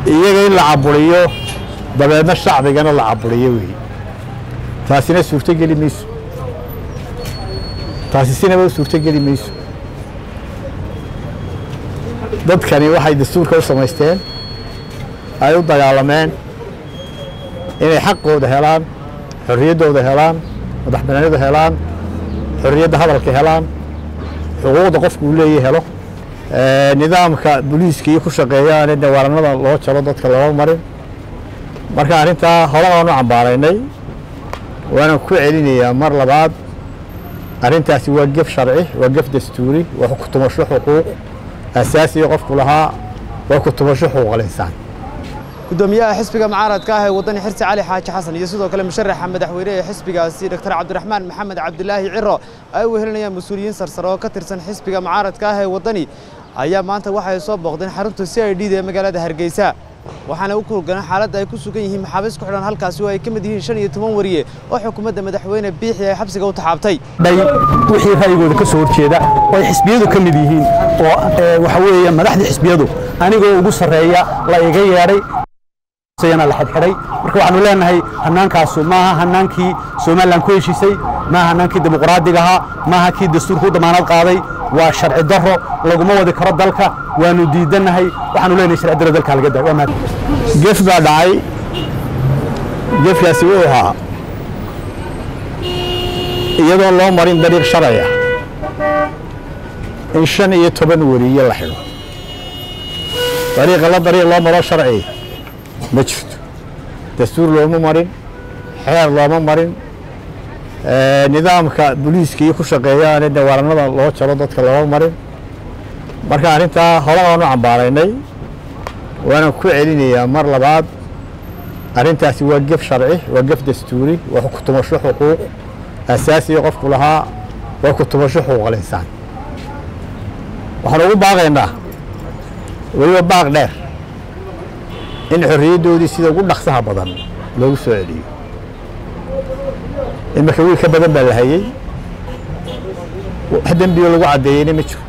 iyaga in la caburiyo dabeedna shacbigana la caburiyo weeye taasina suurtogeli mayso taasi sinaba u suurtogeli mayso dadkani waxay dastuurka u samaysteen ay u dagaalameen inay xaqooda helaan xorriyaddooda helaan madax banaanida helaan xorriyadda hadalka helaan xuquuqda qofku uu leeyahy helo nidaamka booliiska iyo ku shaqeeyaane dawaaranada loo jaro dadka lama marin marka arrintaa hore baanu cambaaraynay waana ku celinayaa mar labaad arrintaasi waa gef sharci waa gef dastuuri waa ku tumasho xuquuq asaasiga qofku lahaa waa ku tumasho xuquuqal insaan gudoomiyaha xisbiga mucaaradka ah ee wadani xirsi cali xaaji xasan iyo sidoo kale musharaxa madaxweyne ee xisbigaasi dr cabdiraxmaan maxamed cabdilaahi ciro ay wehelinayaan mas-uuliyiin sarsare oo ka tirsan xisbiga mucaaradka ah ee wadani ayaa maanta waxay soo booqdeen xarunta c i d da ee magaalada hargeysa waxaana u kulgaleen xaaladda ay ku sugan yihiin maxaabiis ku xidhan halkaasi oo ay ka mid yihiin shan iyo toban wariye oo xukuumadda madaxweyne biixi ay xabsiga u taxaabtay dhay wixii ra'yigooda ka soo horjeeda oo ay xisbiyadu ka mid yihiin oo waxa weeye madaxdii xisbiyadu anigoo ugu sarreeya la iga yeedhay la xidxidhay marka waxaanu leenahay hannaankaasu maaha hannaankii somalilan ku heshiisay maaha hannaankii dimuqraadiga ahaa maaha kii dastuurka u damaanad qaaday waa sharci darro laguma wadi karo dalka waanu diidannahay waxaanu leenahay sharci darro dalka laga daa waa mahad gef baa dhacay gefkaasi wuu ahaa iyadoo loo marin dariiq sharciya in shan iyo toban weriye la xidho dariiqa la dariiq loo maro sharci ma jirto dastuur looma marin xeer looma marin nidaamka booliiska iyo ku shaqeeyaane dawaaranada loo jaro dadka looma marin marka arrintaa hore baanu cambaaraynay waana ku celinayaa mar labaad arrintaasi waa gef sharci waa gef dastuuri waa ku tumasho xuquuq asaasiga qofku lahaa waa ku tumasho xuquuqal insaan waxaan ugu baaqaynaa weliba baaq dheer in xorriyaddoodii sida ugu dhaqsaha badan loogu soo celiyo imarka wiil ka badan baa la hayey wax dembiyo lagu caddeeyeyna ma jiro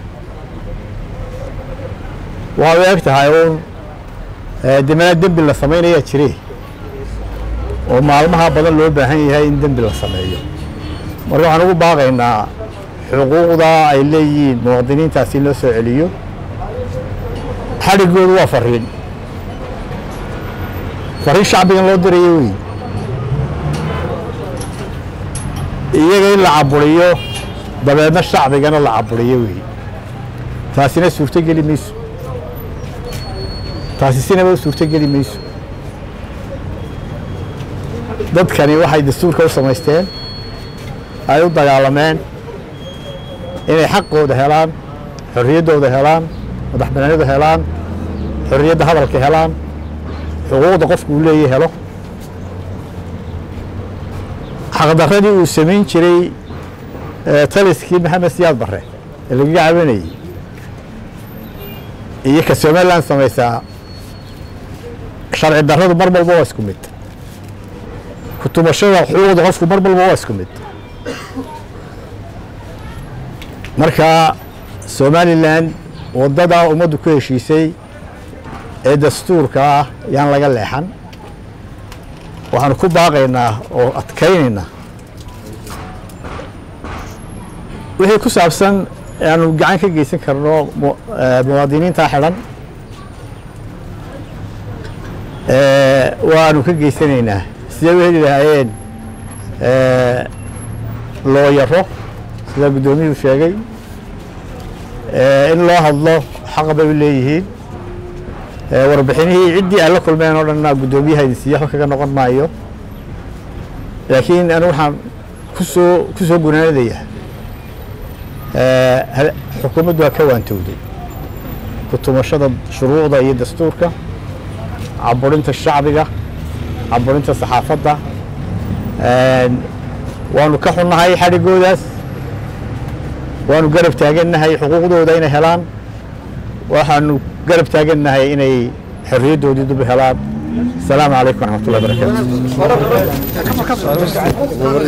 waxay u eg tahay uun demanaa dembi la samaynayaa jire oo maalmaha badan loo baahan yahay in dembi la sameeyo marka waxaan ugu baaqaynaa xuquuqda ay leeyihiin muwaadiniintaasi in loo soo celiyo xadhigoodu waa fariin fariin shacbigan loo dirayo wey iyaga in la caburiyo dabeedna shacbigana la caburiyo wey taasina suurtogeli mayso taasi sinaba u suurtogeli mayso dadkani waxay dastuurka u samaysteen ay u dagaalameen inay xaqooda helaan xorriyaddooda helaan madax banaanida helaan xorriyadda hadalka helaan xuquuqda qofku uu leeyahy helo xaqdarradii uu samayn jiray taliskii maxamed siyaad barre ee lagaga cabanayey iyo ka somalilan samaysaa sharci darradu mar walba waa isku mid ku tumashada xuquuqda qofku mar walba waa isku mid marka somalilan waddadaa ummaddu ku heshiisay ee dastuurka ah yaan laga leexan waxaanu ku baaqaynaa oo adkaynaynaa wixii ku saabsan aanu gacan ka geysan karno muwaadiniintaa xidhan waanu ka geysanaynaa sidee u heli lahaayeen looyaro sida guddoomiyuhu sheegay in loo hadlo xaqa bay u leeyihiin warbixinihii ciddii aan la kulmeen oo dhanna guddoomiyaha idin siiya waxba kaga noqon maayo laakiin anigu waxaan kusoo ku soo gunaanadayaa xukuumaddu waa ka waantowday ku tumashada shuruucda iyo dastuurka caburinta shacbiga caburinta saxaafadda waanu ka xunnahay xadhigoodaas waanu garab taagannahay xuquuqdooda inay helaan waxaanu garab taagannahay inay xorriyaddoodii dub helaan asalaamu calaykum waraxmat ullahi barakaatu